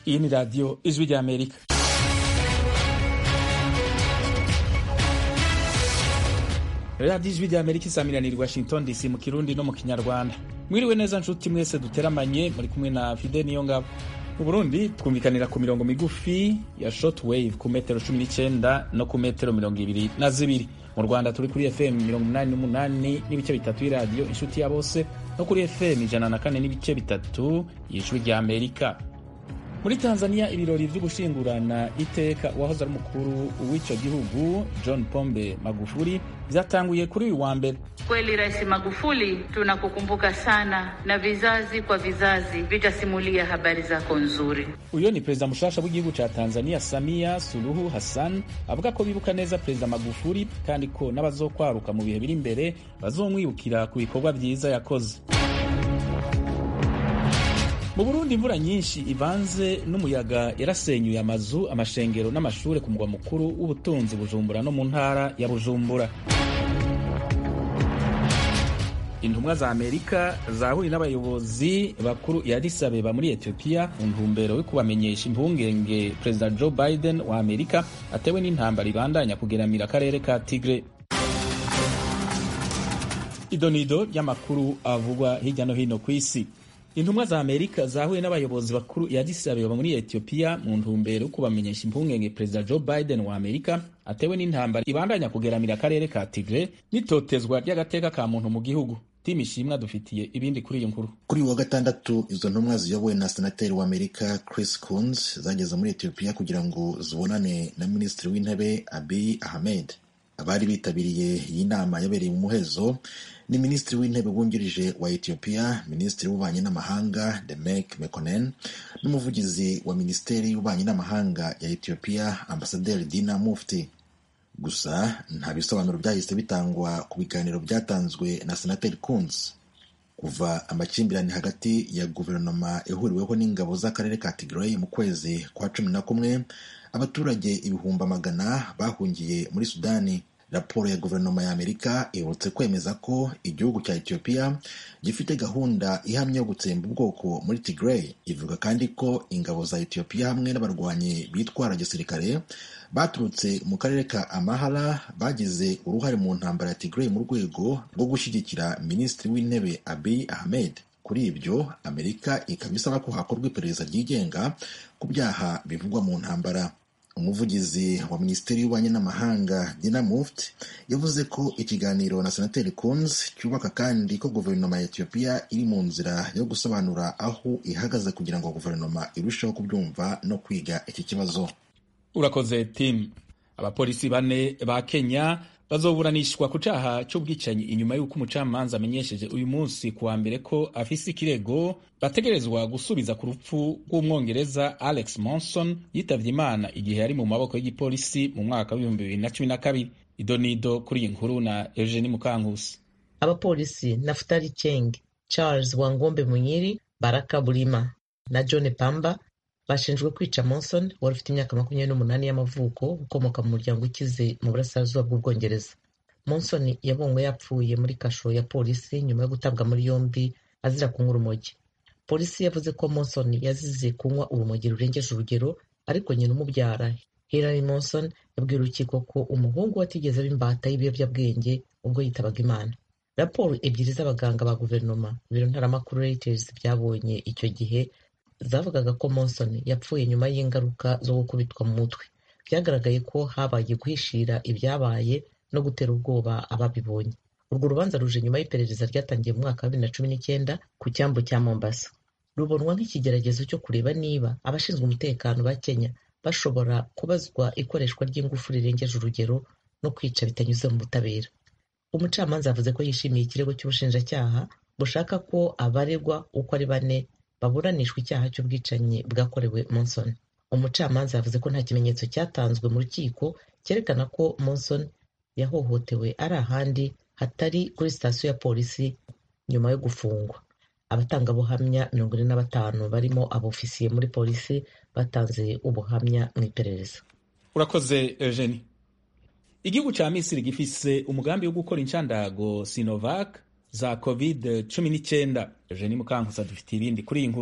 iyi ni radiyo ijwi ry'amerika radiyo ijwi ry'amerika isamiraniye washington dc mu kirundi no mu kinyarwanda mwiriwe neza nshuti mwese duteramanye muri kumwe na fide niyo ngabo mu burundi twumvikanira ku mirongo migufi ya short wave ku metero cumi n'icyenda no ku metero mirongo ibiri na zibiri mu rwanda turi kuri fm mirongo umunani n'umunani n'ibice bitatu y'iradiyo inshuti ya bose no kuri fm ijana na kane n'ibice bitatu y'ijwi ry'amerika muri tanzania ibirori vyo gushingurana iteka uwahoze ari umukuru w'ico gihugu john pombe magufuli vyatanguye kuri uyu wa mbere Kweli Rais Magufuli, tunakukumbuka sana na vizazi kwa vizazi vitasimulia habari zako nzuri. uyo ni perezida mushasha w'igihugu ca tanzania samia suluhu hassan avuga ko bibuka neza perezida magufuli kandi ko n'abazokwaruka mu bihe biri imbere bazomwibukira ku bikorwa vyiza yakoze mu burundi imvura nyinshi ivanze n'umuyaga yarasenyuye amazu amashengero n'amashure ku mugwa mukuru w'ubutunzi bujumbura no mu ntara ya bujumbura intumwa za amerika zahuye n'abayobozi bakuru ya Addis Abeba muri etiyopiya mu ntumbero yo kubamenyesha impungenge perezida joe biden wa amerika atewe n'intambara ibandanya kugeramira akarere ka tigre idonido ry'amakuru avugwa hirya no hino ku isi intumwa za amerika zahuye n'abayobozi bakuru ya Addis Abeba muri etiyopiya mu ntumbero yo kubamenyesha impungenge perezida joe biden wa amerika atewe n'intambara ibandanya kugeramira akarere ka tigre n'itotezwa ry'agateka ka muntu mu gihugu timu ishimwa dufitiye ibindi kuri iyo nkuru kuri uyu wa gatandatu izo ntumwa ziyobowe na senateri wa amerika chris coons zageze muri etiyopiya kugira ngo zibonane na minisitiri w'intebe abiy ahmed abari bitabiriye iyi nama yabereye mu muhezo ni minisitiri w'intebe wungirije wa etiyopiya minisitiri w'ububanyi n'amahanga demek mekonen n'umuvugizi wa minisiteri y'ububanyi n'amahanga ya etiyopiya ambasaderi dina mufti gusa nta bisobanuro byahise bitangwa ku biganiro byatanzwe na senateri kunz kuva amakimbirane hagati ya guverinoma ihuriweho n'ingabo z'akarere ka tigray mu kwezi kwa cumi na kumwe abaturage ibihumbi magana bahungiye muri sudani raporo ya guverinoma ya amerika iherutse kwemeza ko igihugu cya etiyopiya gifite gahunda ihamye yo gutsemba ubwoko muri tigray ivuga kandi ko ingabo za etiyopiya hamwe n'abarwanyi bitwara gisirikare baturutse mu karere ka amahara bagize uruhare mu ntambara ya tigray mu rwego rwo gushyigikira minisitiri w'intebe abiy ahmed kuri ibyo amerika ikaba isaba ko hakorwa iperereza ryigenga ku byaha bivugwa mu ntambara umuvugizi wa minisiteri y'ububanyi n'amahanga dina muft yavuze ko ikiganiro na senateri kunz cyubaka kandi ko guverinoma ya etiyopiya iri mu nzira yo gusobanura aho ihagaze kugira ngo guverinoma irusheho kubyumva no kwiga iki kibazo urakoze timu abapolisi bane ba kenya bazoburanishwa ku caha c'ubwicanyi inyuma y'uko umucamanza amenyesheje uyu munsi kuwa mbere ko afise ikirego bategerezwa gusubiza ku rupfu rw'umwongereza alex monson yitavye imana igihe yari mu maboko y'igipolisi mu mwaka w'ibihumbi bibiri na cumi na kabiri idonido kuri iyi nkuru na eugeni mukankusi abapolisi naftali cheng charles wangombe munyiri baraka burima na john pamba bashinjwe kwica monson wari ufite imyaka makumyabiri n'umunani y'amavuko ukomoka mu muryango ukize mu burasirazuba bw'ubwongereza monson yabonywe yapfuye muri kasho ya polisi nyuma yo gutabwa muri yombi azira kunywa urumogi polisi yavuze ko monson yazize kunywa urumogi rurengeje urugero ariko nyina umubyara Hilary monson yabwiye urukiko ko umuhungu we atigeze aba imbata y'ibiyobyabwenge ubwo yitabaga imana raporo ebyiri z'abaganga ba guverinoma ibiro ntaramakuru reuters byabonye icyo gihe zavugaga ko monson yapfuye nyuma y'ingaruka zo gukubitwa mu mutwe byagaragaye ko habaye guhishira ibyabaye no gutera ubwoba ababibonye urwo rubanza ruje nyuma y'iperereza ryatangiye mu mwaka wa bibiri na cumi n'icyenda ku cyambu cya mombasa rubonwa nk'ikigeragezo cyo kureba niba abashinzwe umutekano ba kenya bashobora kubazwa ikoreshwa ry'ingufu rirengeje urugero no kwica bitanyuze mu butabera umucamanza yavuze ko yishimiye ikirego cy'ubushinjacyaha bushaka ko abaregwa uko ari bane baburanishwa icyaha cy'ubwicanyi bwakorewe monson umucamanza yavuze ko nta kimenyetso cyatanzwe mu rukiko cyerekana ko monson yahohotewe ari ahandi hatari kuri sitasiyo ya polisi nyuma yo gufungwa abatangabuhamya mirongo ine na batanu barimo abofisiye muri polisi batanze ubuhamya mu iperereza urakoze eugeni igihugu ca misiri gifise umugambi wo gukora inshandago sinovac za covid cumi n'icyenda eugeni mukankusa dufite ibindi kuri iyi nkuru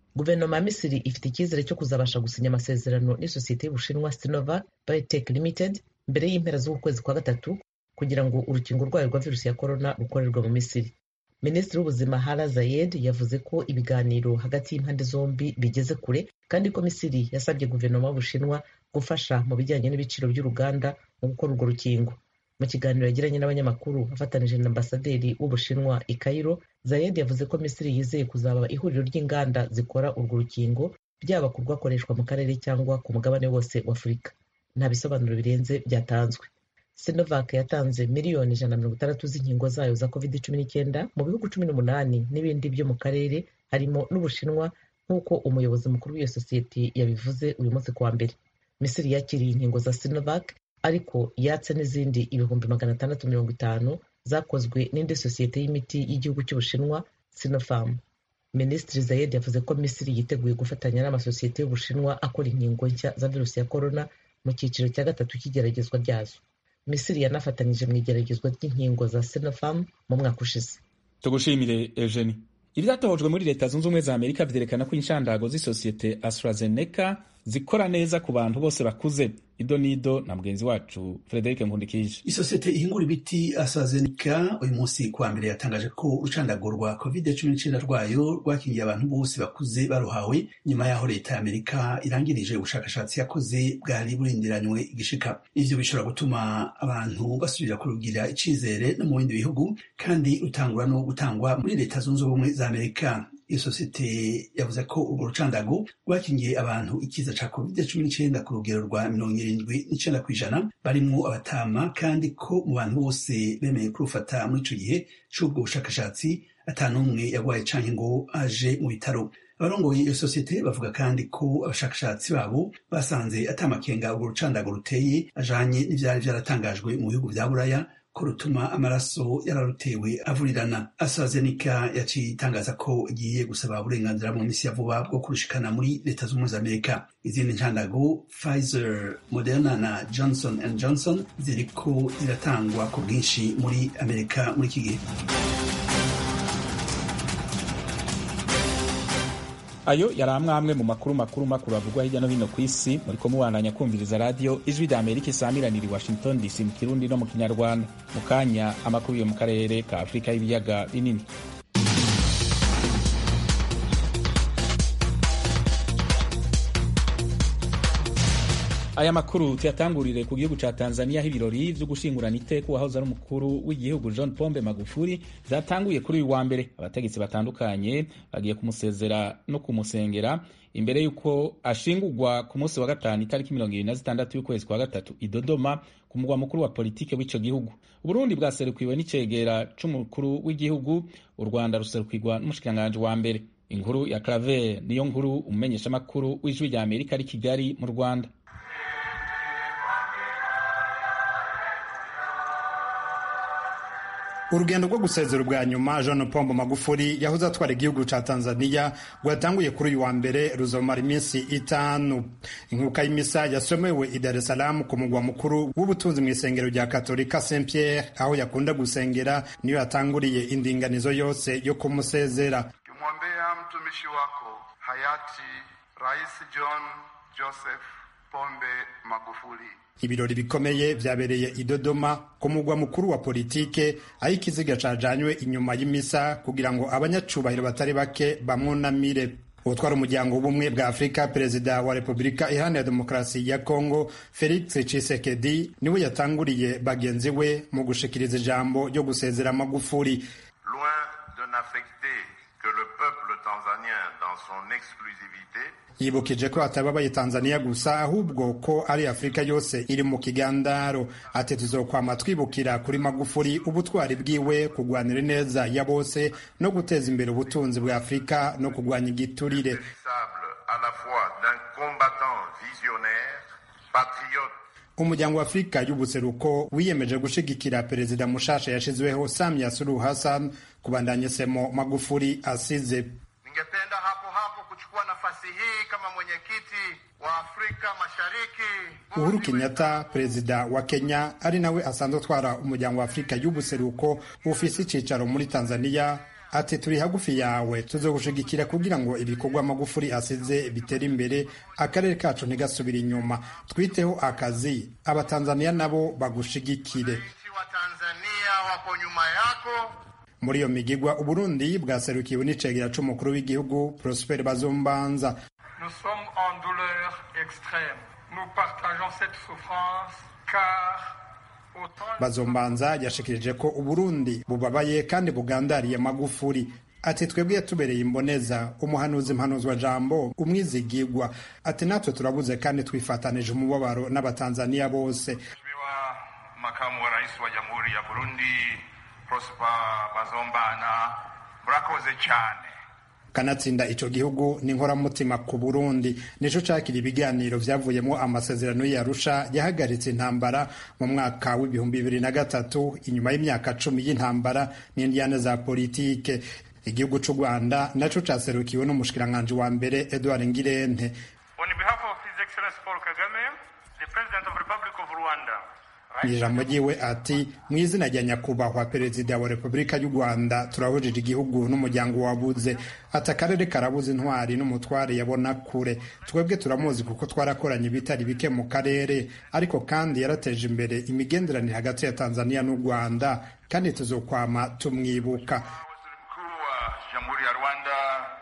guverinoma ya misiri ifite icyizere cyo kuzabasha gusinya amasezerano n'isosiyete y'ubushinwa sinovac biotech limited mbere y'impera z'uku kwezi kwa gatatu kugira ngo urukingo rwayo rwa virusi ya korona rukorerwe mu misiri minisitiri w'ubuzima hara zayed yavuze ko ibiganiro hagati y'impande zombi bigeze kure kandi ko misiri yasabye guverinoma y'ubushinwa gufasha mu bijyanye n'ibiciro by'uruganda mu gukora urwo rukingo mu kiganiro yagiranye n'abanyamakuru afatanije na ambasaderi w'ubushinwa i Cairo zayed yavuze ko misiri yizeye kuzaba ihuriro ry'inganda zikora urwo rukingo byaba ku rwakoreshwa mu karere cyangwa ku mugabane wose wa afurika nta bisobanuro birenze byatanzwe sinovac yatanze miliyoni ijana na mirongo itandatu z'inkingo zayo za covid cumi n'icyenda mu bihugu cumi n'umunani n'ibindi byo mu karere harimo n'ubushinwa nk'uko umuyobozi mukuru w'iyo sosiyete yabivuze uyu munsi kuwa mbere misiri yakiriye inkingo za sinovac ariko yatse n'izindi ibihumbi magana atandatu mirongo itanu zakozwe n'indi sosiyete y'imiti y'igihugu cy'ubushinwa sinopharm minisitiri zayed yavuze ko misiri yiteguye gufatanya n'amasosiyete y'ubushinwa akora inkingo nshya za virusi ya korona mu cyiciro cya gatatu cy'igeragezwa ryazo misiri yanafatanyije mu igeragezwa ry'inkingo za sinopharm mu mwaka ushize tugushimire eugenie ibyatojwe muri leta zunze ubumwe za amerika vyerekana ko inshandago z'isosiyete astrazeneca zikora neza ku bantu bose bakuze ido nido na mugenzi wacu frederic nkundikije isosiyete ihingura ibiti astrazeneca uyu munsi kuwa mbere yatangaje ko urucandago rwa covid cumi n'icyenda rwayo rwakingiye abantu bose bakuze baruhawe nyuma y'aho leta ya amerika irangirije ubushakashatsi yakoze bwari burindiranywe igishika ivyo bishobora gutuma abantu basubira kurugira icizere no mu bindi bihugu kandi rutangura no gutangwa muri leta zunze ubumwe za amerika iyo sosiyete yavuze ko urwo rucandago rwakingiye abantu ikiza ca covid cumi n'icyenda ku rugero rwa mirongo irindwi n'icenda kw'ijana barimwo abatama kandi ko mu bantu bose bemeye kurufata muri ico gihe c'ubwo bushakashatsi ata n'umwe yagwaye canke ngo aje mu bitaro abarongoye iyo sosiyete bavuga kandi ko abashakashatsi babo basanze atamakenga urwo rucandago ruteye ajanye n'ivyari vyaratangajwe mu bihugu vya buraya ko rutuma amaraso yararutewe avurirana astrazeneca yaciye itangaza ko igiye gusaba uburenganzira mu minsi ya vuba bwo kurushikana muri leta z'ubumwe za amerika izindi nshandago pfizer moderna na johnson and johnson ziriko ziratangwa ku bwinshi muri amerika muri iki gihe ayo yari amwe amwe mu makuru makuru makuru avugwa hirya no hino ku isi muriko mubandanya kumviriza radiyo ijwi rya amerika isamiranira i washington dc mu kirundi no mu kinyarwanda mu kanya amakuru yo mu karere ka afurika y'ibiyaga binini aya makuru tuyatangurire ku gihugu ca tanzania aho ibirori vyo gushingurana iteka uwahoze ari umukuru w'igihugu john pombe magufuri vyatanguye kuri uyu wa mbere abategetsi batandukanye bagiye kumusezera no kumusengera imbere y'uko ashingurwa ku munsi wa gatanu itariki mirongo ibiri na zitandatu y'ukwezi kwa gatatu i dodoma ku mugwa mukuru wa politike w'ico gihugu uburundi bwaserukiwe n'icegera c'umukuru w'igihugu u rwanda ruserukirwa n'umushikiranganji wa mbere inkuru ya claver niyo nkuru umumenyeshamakuru w'ijwi rya amerika ari kigali mu rwanda urugendo rwo gusezera ubwa nyuma jean pombo magufuri yahoze atwara igihugu ca tanzania rwatanguye kuri uyu wa mbere ruzomara iminsi itanu inkuka y'imisa yasomewe i dar es salaam ku mugwa mukuru w'ubutunzi mu isengero rya katolika saint pierre aho yakunda gusengera niyo yatanguriye indinganizo yose yo kumusezera ukimwombea mtumishi wako hayati rais john joseph pombe magufuli ibirori bikomeye vyabereye i Dodoma ku mugwa mukuru wa politike aho ikiziga cajanywe inyuma y'imisa kugira ngo abanyacubahiro batari bake bamwunamire utwara umuryango w'ubumwe bwa afurika perezida wa repubulika iharanira demokarasi ya kongo felix tshisekedi niwe yatanguriye bagenzi we mu gushikiriza ijambo ryo gusezera magufuri loin de n'affecter que le peuple tanzanien dans son exclusivité yibukije ko atababaye tanzania gusa ahubwo ko ari afurika yose iri mu kigandaro ati tuzokwama twibukira kuri magufuri ubutwari bwiwe kugwanira neza ya bose no guteza imbere ubutunzi bwa afurika no kugwanya igiturire sable à la fois d'un combattant visionnaire patriote umuryango wa afurika y'ubuseruko wiyemeje gushigikira perezida mushasha yashizweho samia suluhu hassan kubandanyesemo magufuri asize ningependa hapo hapo kuchukua nafasi hii kama mwenyekiti wa Afrika Mashariki uhuru kenyatta perezida wa kenya ari nawe asanzwe atwara umuryango wa afurika y'ubuseruko ufise icicaro muri tanzania ati turi hagufi yawe tuzogushigikira kugira ngo ibikorwa magufuri asize bitere imbere akarere kacu ntigasubire inyuma twiteho akazi abatanzaniya nabo bagushigikire Wananchi wa Tanzania wako nyuma yako. muri iyo migigwa uburundi bwaserukiwe n'icegera c'umukuru w'igihugu prosper bazombanza Nous sommes en douleur extrême. Nous partageons cette souffrance car autant bazombanza yashikirije ko uburundi bubabaye kandi bugandariye magufuri ati twebwe yatubereye imboneza umuhanuzi mpanuzwa jambo umwizigigwa ati natwe turabuze kandi twifatanije umubabaro n'abatanzaniya bose Mheshimiwa Makamu wa Rais wa Jamhuri ya Burundi Prosper Bazombana murakoze cyane. kanatsinda ico gihugu ni nkoramutima ku burundi nico cakira ibiganiro vyavuyemo amasezerano y'arusha yahagaritse intambara mu mwaka w'ibihumbi bibiri na gatatu inyuma y'imyaka cumi y'intambara n'indiyane za politike igihugu c'u rwanda naco caserukiwe n'umushikiranganji wa mbere edward ngirente On behalf of His Excellency Paul Kagame, the President of the Republic of Rwanda, ijambo ryiwe ati mu izina rya nyakubahwa perezida wa repubulika y'u rwanda turahujije igihugu n'umuryango wabuze ati akarere karabuze intwari n'umutware yabona kure twebwe turamuzi kuko twarakoranye ibitari bike mu karere ariko kandi yarateje imbere imigenderanire hagati ya tanzania n'u rwanda kandi tuzokwama tumwibuka Waziri Mkuu wa Jamhuri ya Rwanda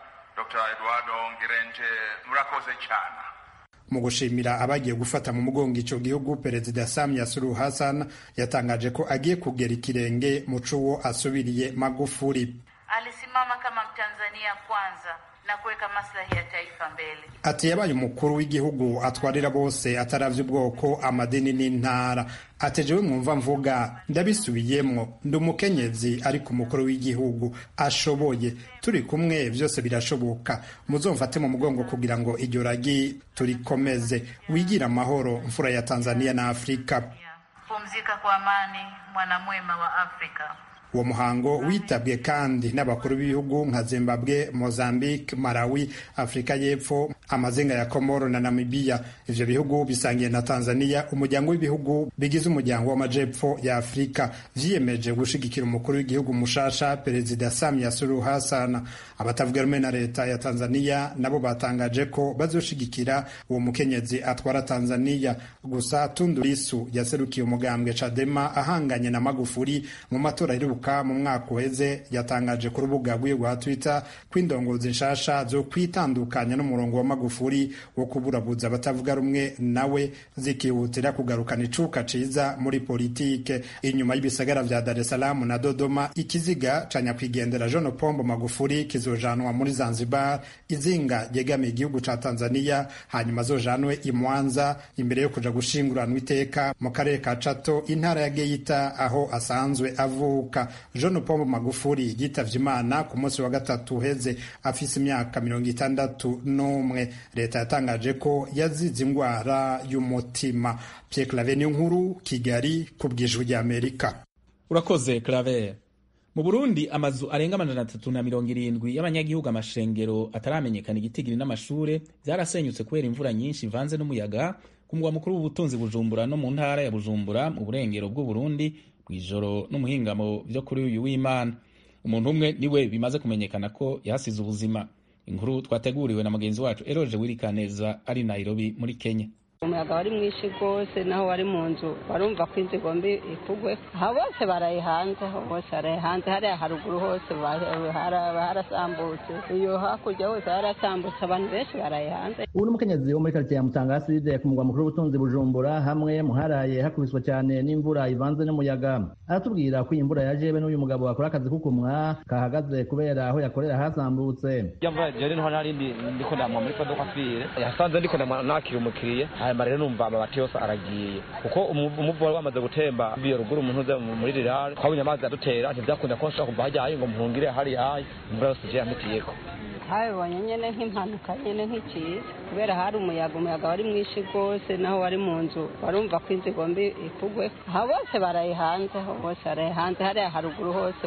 Dr. Eduardo Ngirente, murakoze cyane. mu gushimira abagiye gufata mu mugongo ico gihugu perezida samia suluhu hassan yatangaje ko agiye kugera ikirenge mu cuwo asubiriye magufuri Alisimama kama Mtanzania kwanza na kuweka maslahi ya taifa mbele. ati yabaye umukuru w'igihugu atwarira bose ataravye ubwoko amadini n'intara ati jewe mwumva mvuga ndabisubiyemwo ndi umukenyezi ariko umukuru w'igihugu ashoboye turi kumwe vyose birashoboka muzomfate mu mugongo kugira ngo iryo ragi turikomeze wigira amahoro mfura ya tanzania na afurika Pumzika kwa amani, mwanamwema wa Afrika. uwo muhango witabwe kandi n'abakuru b'ibihugu nka zimbabwe mozambique malawi afurika y'epfo amazinga ya komoro na namibiya ivyo bihugu bisangiye na tanzania umuryango w'ibihugu bigize umuryango w'amajepfo ya afurika vyiyemeje gushigikira umukuru w'igihugu mushasha perezida samia suluhu hassan abatavuga rumwe na leta ya tanzania nabo batangaje ko bazoshigikira uwo mukenyezi atwara tanzania gusa tundu lisu yaserukiye umugambwe cadema ahanganye na magufuri mu matora aheruka mu mwaka uheze yatangaje ku rubuga rwiwe rwa twitter ko indongozi nshasha zo kwitandukanya n'umurongo wa magufuri wo kuburabuza abatavuga rumwe nawe zikihutira kugarukana icuka ciza muri politike inyuma y'ibisagara vya dar es salaam na dodoma ikiziga ca nyakwigendera jean pombo magufuri kizojanwa muri zanzibar izinga ryegamiye igihugu ca tanzania hanyuma zojanwe i mwanza imbere yo kuja gushinguranwa iteka mu karere ka cato intara ya geita aho asanzwe avuka jean pombo magufuri yitavye imana ku munsi wa gatatu uheze afise imyaka mirongo itandatu n'umwe leta yatangaje ko yazize ingwara y'umutima pierre clave niyo nkuru kigali ku bwijwi rya amerika urakoze claver mu burundi amazu arenga amajana atatu na mirongo irindwi y'abanyagihugu amashengero ataramenyekana igitigiri n'amashure vyarasenyutse kubera imvura nyinshi ivanze n'umuyaga ku mugwa mukuru w'ubutunzi bujumbura no mu ntara ya bujumbura mu burengero bw'uburundi mw'ijoro n'umuhingamo vyo kuri uyu w'imana umuntu umwe niwe bimaze kumenyekana ko yahasize ubuzima inkuru twateguriwe na mugenzi wacu eroje wirikaneza ari nairobi muri kenya umuyaga wari mwinshi rwose naho wari mu nzu barumva ko inzu igomba ikugwe aha bose baraye hanze aho bose baraye hanze hariya haruguru hose harasambutse iyo hakurya hose harasambutse abantu benshi baraye hanze ubu ni umukenyezi wo muri karitsiye ya mutangaside ku mugwa mukuru w'ubutunzi bujumbura hamwe mu haraye hakubiswa cyane n'imvura ivanze n'umuyaga aratubwira ko iyi mvura yaje be n'uyu mugabo akora akazi k'ukumwa kahagaze kubera aho yakorera hasambutse iyo mvura jeri niho nari ndiko ndamwa muri fodo kwafire yasanze ndiko nakira umukiriya hanyuma rero numva amabati yose aragiye kuko umuvu wari wamaze gutemba biyo ruguru umuntu uze muri rirare twabonye amazi adutera ntibyakunda ko nshobora kuva hajya hayi ngo muhungire hariya hayi imvura yose je yamitiyeko habibonye nyene nk'impanuka nyene nk'ikiza kubera hari umuyaga umuyaga wari mwinshi rwose naho wari mu nzu barumva ko inzu igomba ikugwe aha bose barayihanze bose barayihanze hariya haruguru hose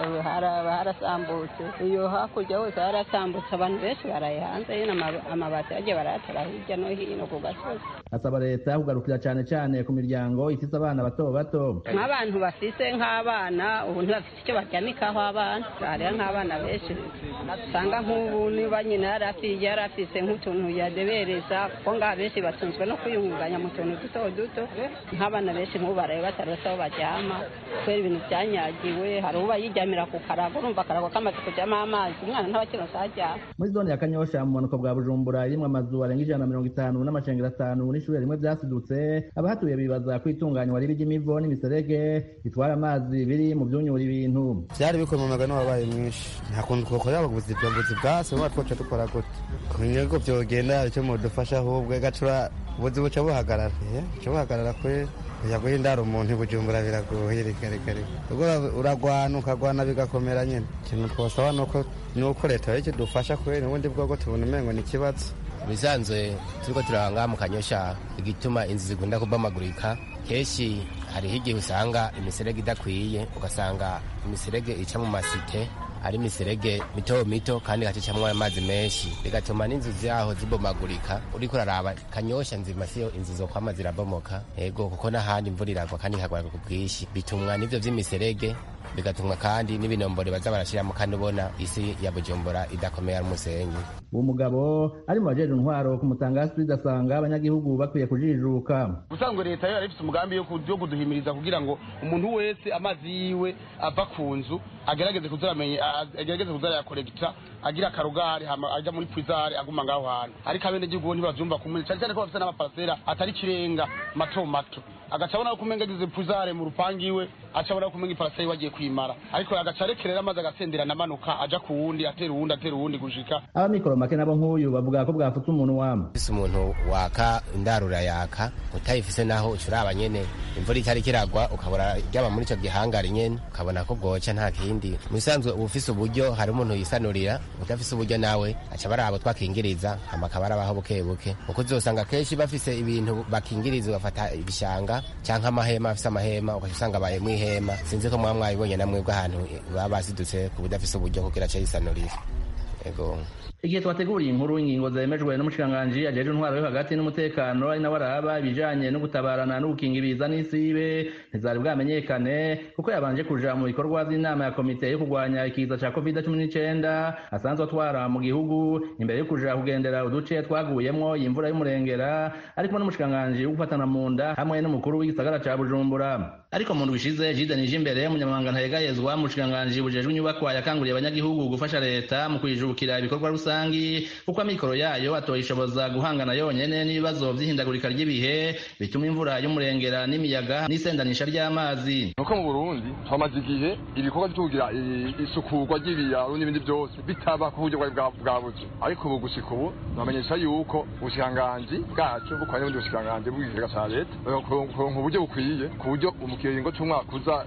harasambutse iyo hakurya hose harasambutse abantu benshi barayihanze nyine amabati yagiye barayatara hirya no hino ku gasozi asaba leta kugarukira cyane cyane ku miryango ifite abana bato bato nk'abantu bafise nk'abana ubu ntibafite icyo baryamikaho abana hariya nk'abana benshi usanga nk'ubu niba nyina yari afise nk'utuntu yadebereza kuko ngaha benshi batunzwe no kwiyungunganya mu tuntu duto duto nk'abana benshi nk'ubu baraye batarose aho baryama kubera ibintu byanyagiwe hari uba yiryamira ku karago urumva akarago kamaze kujyamo amazi umwana ntabakironse aharyama muri zone ya kanyosha mu bumanuko bwa bujumbura irimwo amazu arenga ijana na mirongo itanu n'amashengero atanu n'ishuri rimwe byasidutse abahatuye bibaza ko itunganywa ribi ry'imivo n'imiserege bitwara amazi biri mu byunyura ibintu byari bikora mu magana wabaye mwinshi nta kuntu twakorera ubuzi bwa buzi bwase uba twaca dukora gute kumenya ko byogenda icyo mudufasha ahubwo gacura ubuzi buca buhagarara buca buhagarara kwe kujya guhindara umuntu ibujumbura biragoye reka reka reka ubwo uragwana ukagwana bigakomera nyine ikintu twasaba ni uko leta yo kidufasha kubera ubundi bwoko tubona umengo ni ikibazo bisanzwe turiko turanga mu kanyosha igituma inzu zigunda kubamagurika kenshi hariho igihe usanga imiserege idakwiye ugasanga imiserege ica mu masite ari imiserege mito mito kandi hacicamwo amazi menshi bigatuma n'inzu zaho zibomagurika uriko uraraba kanyosha nzima siyo inzu zokwama zirabomoka ego kuko n'ahandi imvura iragwa kandi ikagwa ku bwinshi bitumwa n'ivyo vy'imiserege bigatumwa kandi n'ibinombore baza barashiramo kandi ubona isi ya bujumbura idakomeye ari umusenyi uwo mugabo ari mu bajeje intwaro ku mutangasi asanga abanyagihugu bakwiye kujijuka ubusanzwe leta yari ifite umugambi yo kuduhimiriza kugira ngo umuntu wese amazi yiwe ava ku nzu agerageze kuzaramenya agerageze kuzayakoregita agira akarugari ajya muri prizare aguma ngaho hantu ariko abenegihugu bo ntibavyumva kumwe cyane cyane ko bafite n'amaparasera atari kirenga mato mato agaca abona ko umenga agize prizare mu rupangu iwe aca abona ko umenga iparasera iwe agiye kwimara ariko agaca arekerera amazi agasenderana amanuka aja ku wundi atera uwundi atera uwundi gushika abamikoro make nabo nk'uyu bavuga ko bwafutse umuntu wama ufise umuntu waka indarura yaka utayifise naho ucuraba nyene imvura itari kiragwa ukabura ryaba muri ico gihangari nyene ukabona ko bwoca nta kindi mu bisanzwe uba ufise uburyo hari umuntu yisanurira udafise uburyo nawe aca barabo twakingiriza hama akaba arabaho buke buke kuko uzosanga kenshi bafise ibintu bakingiriza ugafata ibishanga canke amahema afise amahema ugaca usanga abaye mw'ihema sinzi ko mwaba mwabibonye namwe bw'ahantu baba basidutse ku budafise uburyo kugira aca yisanurira ego igihe twateguriye inkuru ingingo zemejwe n'umushikiranganji ajejwe intwaro yo hagati n'umutekano ari nawe araba ibijanye no gutabarana no gukinga ibiza n'isibe ntizari bwamenyekane kuko yabanje kuja mu bikorwa vy'inama ya komite yo kurwanya ikiza ca covid cumi n'icenda asanzwe atwara mu gihugu imbere yo kuja kugendera uduce twaguyemwo imvura y'umurengera ariko n'umushikiranganji wo gufatana mu nda hamwe n'umukuru w'igisagara ca bujumbura ariko mu ndwi ishize jide nije imbere umunyamabanga ntayegayezwa mu bushikiranganji bujejwe inyubakwa yakanguriye abanyagihugu gufasha leta mu kwijukira ibikorwa rusangi kuko amikoro yayo atoyishoboza guhangana yonyene n'ibibazo vy'ihindagurika ry'ibihe bituma imvura y'umurengera n'imiyaga n'isendanisha ry'amazi nuko mu burundi hamaze igihe ibikorwa vyo kugira isukurwa ry'ibiyaro n'ibindi byose bitaba ku buryo bwari bwabuze ariko ubu gushika ubu bamenyesha yuko ubushikiranganji bwacu bukoranye n'ubundi bushikiranganji bw'ikigega ca leta kuronka uburyo bukwiye ku buryo umukiringo c'umwaka uza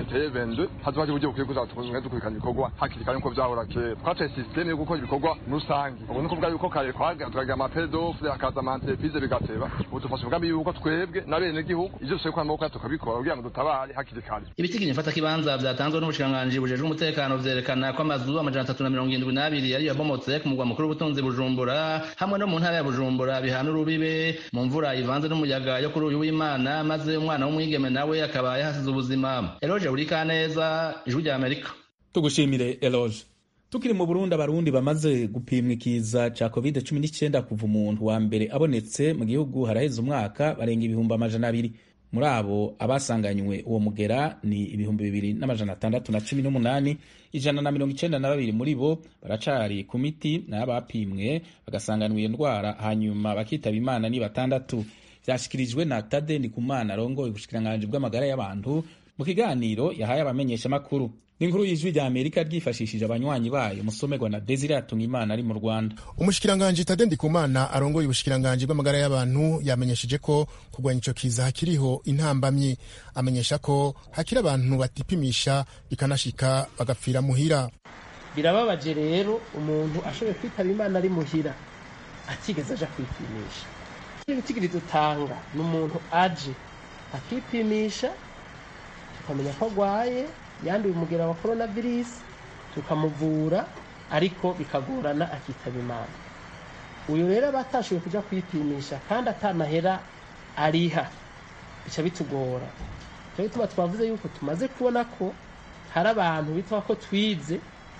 21 hazoba uburyo bukwiye kuzatumwe dukurikirana ibikorwa hakiri kare nkuko vyahora kera twataye systeme yo gukora ibikorwa rusange ubu nuko bwa yuko kare twagira amapedofre hakaza amantreprise bigateba ubu dufashe umugambi yuko twebwe n'abenegihugu ivyo dushoboye gukora amaboko yacu tukabikora kugira ngo dutabare hakiri kare ibitiginyo mfata kibanza vyatanzwe n'ubushikiranganji bujejwe umutekano vyerekana ko amazu amajana atatu na mirongo indwi n'abiri yari yabomotse ku mugwa mukuru w'ubutunzi bujumbura hamwe no mu ntara ya bujumbura bihana urubibe mu mvura ivanze n'umuyaga yo kuri uyu w'imana maze umwana w'umwigeme nawe akaba yahasize ubuzima eloge burikaneza ijwi rya amerika tugushimire eloge tukiri mu burundi abarundi bamaze gupimwa ikiza ca covid 19 kuva umuntu wa mbere abonetse mu gihugu haraheze umwaka barenga ibihumbi amajana abiri muri abo abasanganywe uwo mugera ni ibihumbi bibiri n'amajana atandatu na cumi n'umunani ijana na mirongo icenda na babiri muri bo baracari ku miti nayo abapimwe bagasanganwa iyo ndwara hanyuma bakitaba imana ni batandatu vyashikirijwe na tade ndikumana arongoye ubushikiranganji bw'amagara y'abantu mu kiganiro yahaye abamenyeshamakuru n'inkuru y'ijwi rya amerika ryifashishije abanywanyi bayo musomerwa na desire atungimana ari mu rwanda umushikiranganji tade ndikumana arongoye ubushikiranganji bw'amagara y'abantu yamenyesheje ko kurwanya ico kiza hakiriho intambamyi amenyesha ko hakiri abantu batipimisha bikanashika bagapfira muhira birababaje rero umuntu ashoboye kwitaba imana ari muhira atigeze aja kwipimisha ibitigiri dutanga ni umuntu aje akipimisha tukamenya ko agwaye yanduye umugera wa korona virusi tukamuvura ariko bikagorana akitaba imana uyu rero aba atashoboye kujya kwipimisha kandi atamahera ariha bica bitugora cyo bituma twavuze yuko tumaze kubona ko hari abantu bitwa ko twize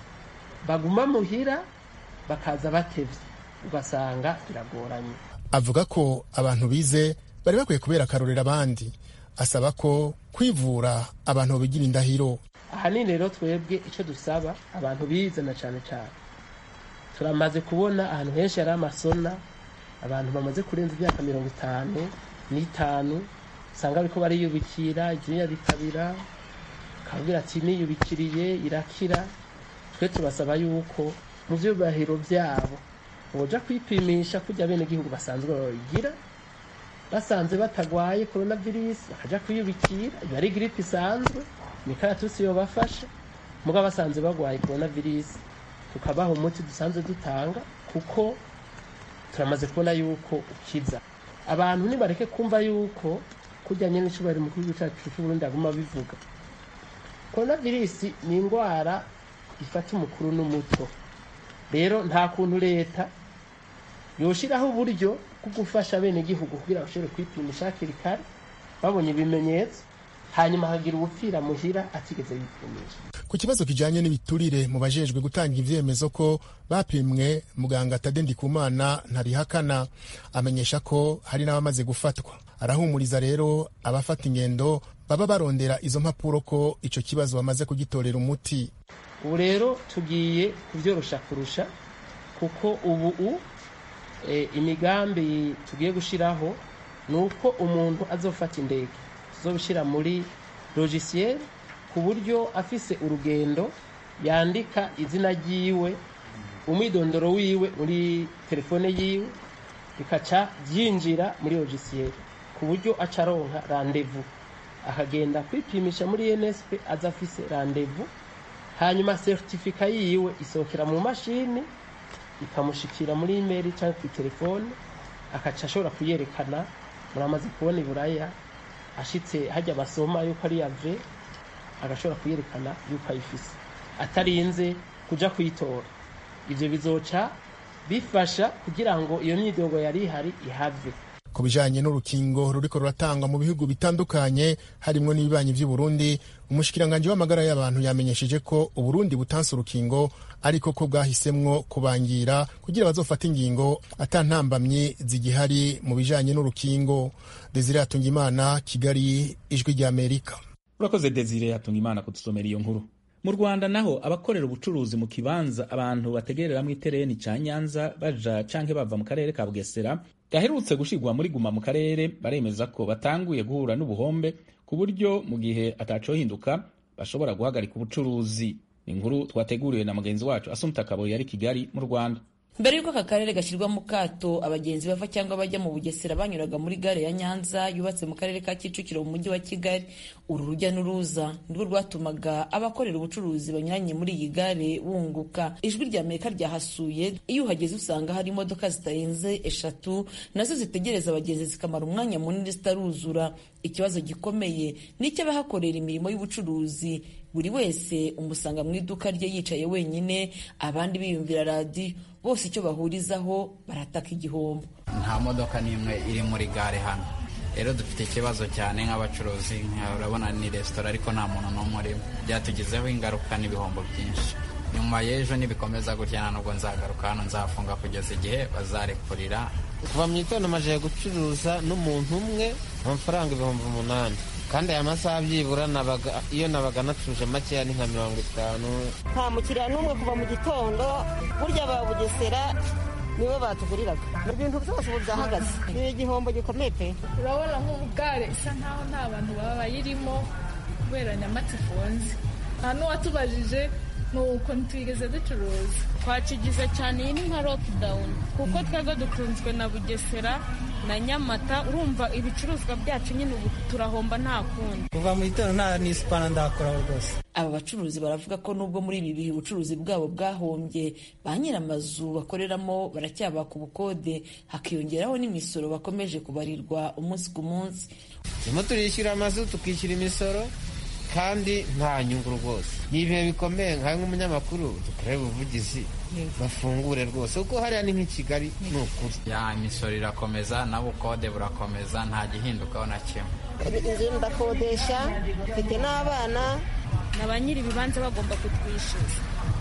baguma muhira bakaza batevye ugasanga biragoranye avuga ko abantu bize bari bakwiye kubera akarorero abandi asaba ko kwivura abantu bigira indahiro ahanini rero twebwe icyo dusaba abantu bize na cyane cyane turamaze kubona ahantu henshi hari amasona abantu bamaze kurenza imyaka mirongo itanu n'itanu usanga bariko bariyubikira ibyuya bikabira akabwira ati niyubikiriye irakira twe tubasaba yuko mu byubahiro byabo boja kwipimisha kujya bene igihugu basanzwe babigira basanze batagwaye korona virusi bakaja kwiyubikira iyo ari giripe isanzwe imikaratusi yobafasha muga basanze bagwaye korona virusi tukabaha umuti dusanzwe dutanga kuko turamaze kubona yuko ukiza abantu nibareke kumva yuko kujya nyine n'icubahiro mu gihugu cyacu cy'uburundi aguma bivuga korona virusi ni indwara ifata umukuru n'umuto rero nta kuntu leta yoshiraho uburyo bwo gufasha bene igihugu kugira bashobore kwipimisha hakiri kare babonye ibimenyetso hanyuma hagira ubupfira muhira atigeze yipimisha ku kibazo kijanye n'ibiturire mu bajejwe gutanga ivyemezo ko bapimwe muganga Tade Ndikumana ntabihakana amenyesha ko hari n'abamaze gufatwa arahumuriza rero abafata ingendo baba barondera izo mpapuro ko ico kibazo bamaze kugitorera umuti ubu rero tugiye kubyorosha kurusha kuko ubu e, imigambi tugiye gushiraho ni uko umuntu azofata indege tuzobishyira muri logiciel ku buryo afise urugendo yandika izina ryiwe umwidondoro wiwe muri telefone yiwe bikaca byinjira muri logiciel ku buryo aca aronka randevu akagenda kwipimisha muri nsp aza afise randevu hanyuma seritifika yiwe isohokera mu mashini ikamushikira muri imeri cyangwa ku telefone akaca ashobora kuyerekana muramaze kubona iburaya ashitse hajya basoma yuko ari yave agashobora kuyerekana yuko ayifise atarinze kuja kuyitora ivyo bizoca bifasha kugira ngo iyo myidogo yari ihari ihave ku bijanye n'urukingo ruriko ruratangwa mu bihugu bitandukanye harimwo n'ibibanyi vy'u Burundi umushikiranganji w'amagara y'abantu yamenyesheje ko Uburundi butanse urukingo ariko ko bwahisemwo kubangira kugira bazofata ingingo atantambamye zigihari mu bijanye n'urukingo Desire Atungimana Kigali ijwi rya Amerika urakoze Desire Atungimana kutusomera iyo nkuru mu Rwanda naho abakorera ubucuruzi mu kibanza abantu bategereramwo itereni ca Nyanza baja canke bava mu karere ka Bugesera gaherutse gushigwa muri guma mu karere baremeza ko batanguye guhura n'ubuhombe ku buryo mu gihe atacohinduka bashobora guhagarika ubucuruzi ni inkuru twateguriwe na mugenzi wacu Asumta Kaboyi yari Kigali mu Rwanda mbere y'uko aka karere gashyirwa mu kato abagenzi bava cyangwa bajya mu bugesera banyuraga muri gare ya nyanza yubatse mu karere ka kicukiro mu mujyi wa kigali uru rujya n'uruza nirwo rwatumaga abakorera ubucuruzi banyuranye muri iyi gare bunguka ijwi rya amerika ryahasuye iyo uhageze usanga hari imodoka zitarenze eshatu nazo zitegereza abagenzi zikamara umwanya munini zitaruzura ikibazo gikomeye ni icy'abahakorera imirimo y'ubucuruzi buri wese umusanga mu iduka rye yicaye wenyine abandi biyumvira radiyo bose icyo bahurizaho barataka igihombo nta modoka n'imwe iri muri gare hano rero dufite ikibazo cyane nk'abacuruzi urabona ni resitora ariko nta muntu n'umwe urimo byatugizeho ingaruka n'ibihombo byinshi nyuma y'ejo nibikomeza gutya nubwo nzagaruka hano nzafunga kugeza igihe bazarekurira kuva mu gitondo maze gucuruza n'umuntu umwe amafaranga ibihumbi umunani kandi aya masaha byibura iyo nabaga nacuruje makeya ni nka mirongo itanu nta mukiriya n'umwe kuva mu gitondo burya ba bugesera nibo batuguriraga ibintu byose ubu byahagaze ni igihombo gikomeye pe urabona nk'ubugare isa nkaho nta bantu baba bayirimo kubera nyamata ifunze nta n'uwatubajije ni uko ntitwigeze ducuruza twakigize cyane iyi ni nka lockdown kuko twebwe dukunzwe na bugesera na nyamata urumva ibicuruzwa byacu nyine ubu turahomba nta kundi kuva mu gitondo nta n'isipana ndakora rwose aba bacuruzi baravuga ko nubwo muri ibi bihe ubucuruzi bwabo bwahombye ba nyir'amazu bakoreramo baracyabaka ubukode hakiyongeraho n'imisoro bakomeje kubarirwa umunsi ku munsi turimo turishyura amazu tukishyura imisoro kandi nta nyungu rwose ni ibihe bikomeye nkawe nk'umunyamakuru dukorera ubuvugizi bafungure rwose kuko hariya ni nk'i kigali ni ukuri ya imisoro irakomeza n'ubukode burakomeza nta gihindukaho na kimwe inzu ndakodesha mfite n'abana na ba nyiri ibibanza bagomba kutwishyuza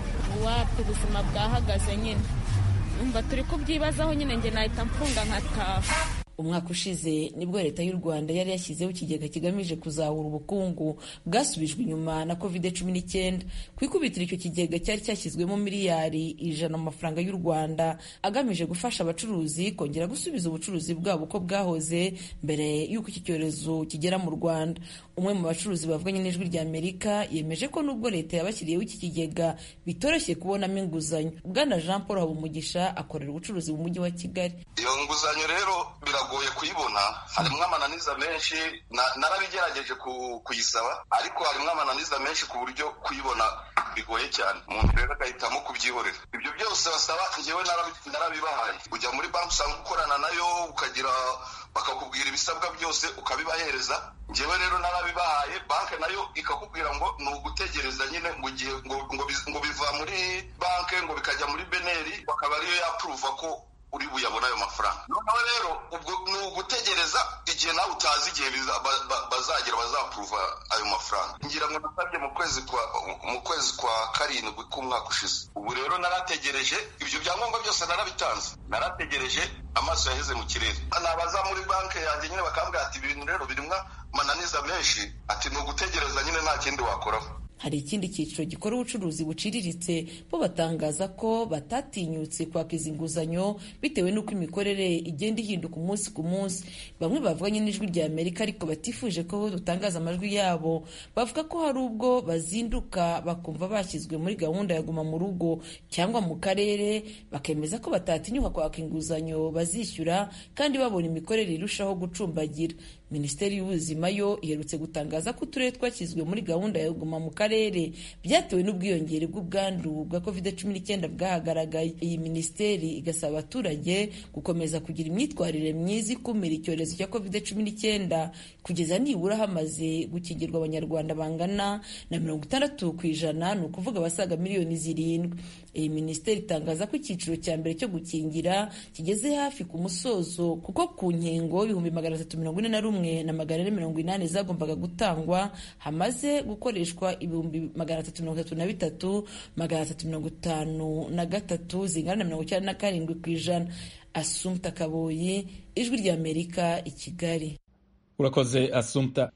wapi ubuzima bwahagaze nyine umva turi kubyibazaho nyine njye nahita mfunga nkataha umwaka ushize nibwo leta y'u rwanda yari yashyizeho ikigega kigamije kuzahura ubukungu bwasubijwe inyuma na covid cumi n'icyenda ku ikubitiro icyo kigega cyari cyashyizwemo miliyari ijana mu mafaranga y'u rwanda agamije gufasha abacuruzi kongera gusubiza ubucuruzi bwabo uko bwahoze mbere y'uko iki cyorezo kigera mu rwanda umwe mu bacuruzi bavuganye n'ijwi rya amerika yemeje ko nubwo leta yabashyiriyeho iki kigega bitoroshye kubonamo inguzanyo bwana jean paul habumugisha akorera ubucuruzi mu mujyi wa kigali iyo nguzanyo rero biragoye kuyibona harimo amananiza menshi narabigerageje kuyisaba ariko harimo amananiza menshi ku buryo kuyibona bigoye cyane umuntu rero agahitamo kubyihorera ibyo byose basaba njyewe narabibahaye ujya muri banki usanga ukorana nayo ukagira bakakubwira ibisabwa byose ukabibahereza njyewe rero narabibahaye banki nayo ikakubwira ngo ni ugutegereza nyine ngo igihe ngo biva muri banki ngo bikajya muri beneri bakaba ariyo yapuruva ko uri buyabona ayo mafaranga noneho rero ubwo ni ugutegereza igihe nawe utazi igihe bazagira bazapuruva ayo mafaranga ngira ngo nasabye mu kwezi kwa mu kwezi kwa karindwi k'umwaka ushize ubu rero narategereje ibyo byangombwa byose narabitanze narategereje amaso yaheze mu kirere nabaza muri banki yanjye nyine bakambwira ati ibintu rero birimo amananiza menshi ati ni ugutegereza nyine nta kindi wakoraho hari ikindi cyiciro gikora ubucuruzi buciriritse bo batangaza ko batatinyutse kwaka izi nguzanyo bitewe n'uko imikorere igenda ihinduka umunsi ku munsi bamwe bavuganye n'ijwi rya amerika ariko batifuje ko dutangaza amajwi yabo bavuga ko hari ubwo bazinduka bakumva bashyizwe muri gahunda ya guma mu rugo cyangwa mu karere bakemeza ko batatinyuka kwaka inguzanyo bazishyura kandi babona imikorere irushaho gucumbagira minisiteri y'ubuzima yo iherutse gutangaza ko uturere twashyizwe muri gahunda ya guma mu karere byatewe n'ubwiyongere bw'ubwandu bwa covid cumi n'icyenda bwahagaragaye iyi minisiteri igasaba abaturage gukomeza kugira imyitwarire myiza ikumira icyorezo cya covid cumi n'icyenda kugeza nibura hamaze gukingirwa abanyarwanda bangana na mirongo itandatu ku ijana ni ukuvuga abasaga miliyoni zirindwi iyi minisiteri itangaza ko icyiciro cya mbere cyo gukingira kigeze hafi ku musozo kuko ku nkingo ibihumbi magana atatu mirongo ine na rumwe na magana ane mirongo inani zagombaga gutangwa hamaze gukoreshwa ibihumbi magana atatu mirongo itatu na bitatu magana atatu mirongo itanu na gatatu zingana na mirongo icyenda na karindwi ku ijana asumta kaboyi ijwi rya amerika i kigali urakoze asumta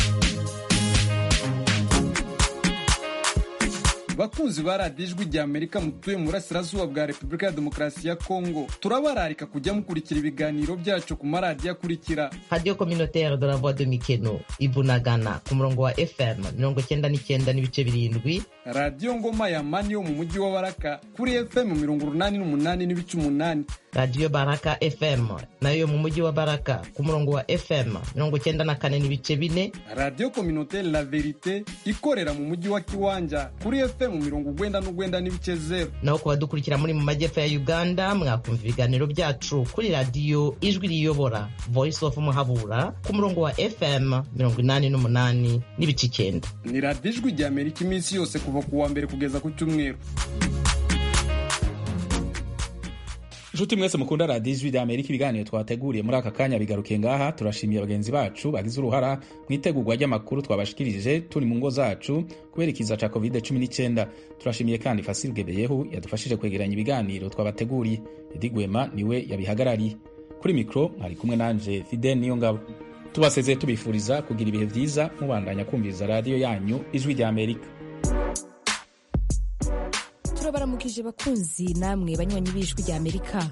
bakunzi ba radiyo ijwi rya amerika mutuye mu burasirazuba bwa repubulika ya demokarasi ya kongo turabararika kujya mukurikira ibiganiro byacu ku maradiyo akurikira radiyo kominotere de la voix de mikeno ibunagana ku murongo wa fm mirongo cyenda n'icyenda n'ibice birindwi radiyo ngoma ya mani yo mu mujyi wa baraka kuri fm mirongo urunani n'umunani n'ibice umunani radiyo baraka fm nayo yo mu mujyi wa baraka ku murongo wa fm mirongo cyenda na kane n'ibice bine radiyo kominotere la verite ikorera mu mujyi wa kiwanja kuri fm mu mirongo ugwenda n'ugwenda n'ibice zero naho ku badukurikira muri mu majyepfo ya uganda mwakumva ibiganiro byacu kuri radiyo ijwi riyobora voice of muhabura ku murongo wa fm mirongo inani n'umunani n'ibice icyenda ni radiyo ijwi rya amerika iminsi yose kuva ku wa mbere kugeza ku cyumweru nshuti mwese mukunda radiyo ijwi rya amerika ibiganiro twateguriye muri aka kanya bigarukiye ngaha turashimiye bagenzi bacu bagize uruhara mu itegurwa ry'amakuru twabashikirije turi mu ngo zacu kubera ikiza cya covid 19 turashimiye kandi fasil gebeyehu yadufashije kwegeranya ibiganiro twabateguriye edi gwema niwe yabihagarariye kuri mikoro mwari kumwe nanje fidel niyo ngabo tubasezeye tubifuriza kugira ibihe byiza mubandanya kumviriza radiyo yanyu ijwi rya amerika turabaramukije bakunzi namwe banywanyi b'ijwi rya amerika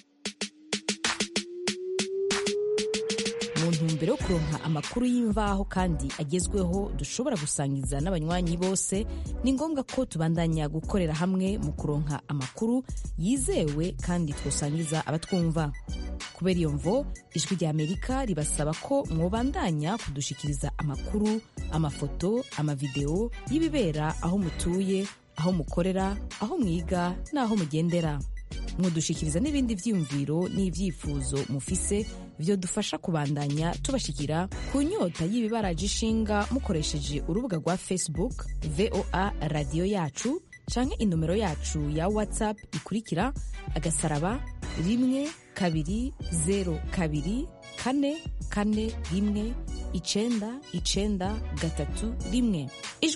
mu ntumbero yo kuronka amakuru y'imvaho kandi agezweho dushobora gusangiza n'abanywanyi bose ni ngombwa ko tubandanya gukorera hamwe mu kuronka amakuru yizewe kandi twosangiza abatwumva kubera iyo mvo ijwi rya amerika ribasaba ko mwobandanya kudushikiriza amakuru amafoto amavideo y'ibibera aho mutuye aho mukorera aho mwiga n'aho mugendera mudushikiriza n'ibindi vyiyumviro n'ivyifuzo mufise vyo dufasha kubandanya tubashikira ku nyota y'ibibaraje ishinga mukoresheje urubuga rwa facebook voa radiyo yacu canke inomero yacu ya whatsapp ikurikira agasaraba rimwe kabiri zero kabiri kane kane rimwe icenda icenda gatatu rimwe